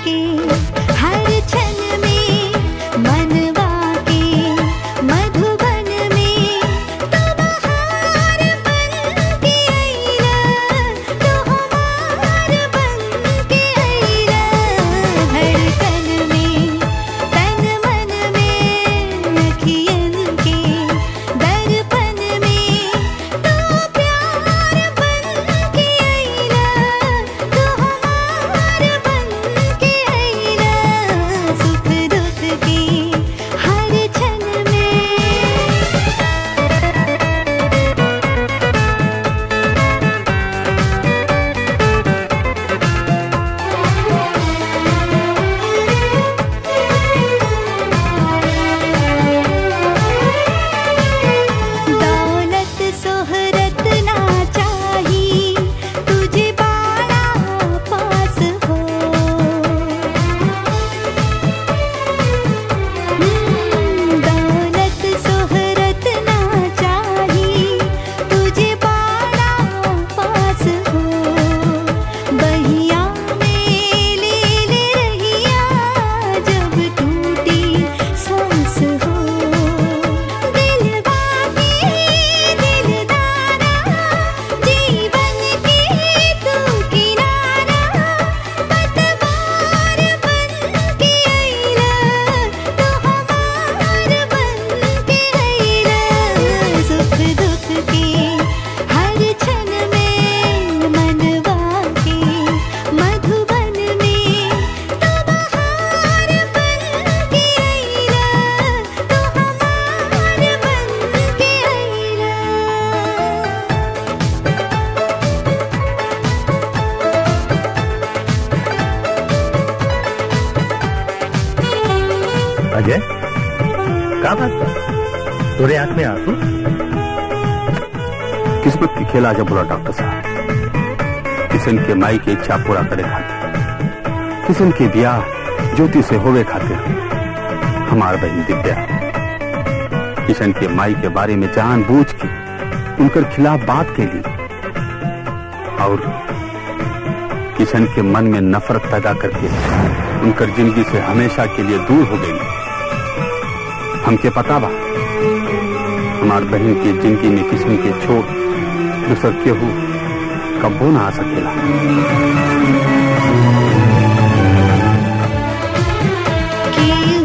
के हर क्षण में मनवा के मधुबन में तो बहार बन के अइला तो हमार बन के अइला धड़कन में तन मन में अखियन के दर्पण में तो प्यार बन के अइला तो हमार बन के अइला सुख दुख के हर क्षण में दौलत सोहरत ना चाही तुझे बाड़ा पास हो दौलत सोहरत ना चाही तुझे बाड़ा पास हो बहिया में ले ले रहिया जब टूटी सांस हो दिलवा के दिलदारा जीवन के तू किनारा पतवार बन के अइला तो हमार बन के अइला सुख दुख के हर क्षण में मनवा के मधुबन में तो बहार बन के अइला तो हमार बन के अइला अजय का बात बा? तोरे आंख में आंसू किस्मत की खेला जब बोला डॉक्टर साहब किशन के माई की इच्छा पूरा करे खातिर किशन के ब्याह ज्योति से होवे खातिर हमार बहन दिव्या किशन के माई के बारे में जान बूझ के उनकर खिलाफ बात के लिए और किशन के मन में नफरत पैदा करके उनकर जिंदगी से हमेशा के लिए दूर हो गई हमके पता बा हमार बहन की जिंदगी में किस्म के छोड़ दूसर केहू कब्बो ना आ सकेला के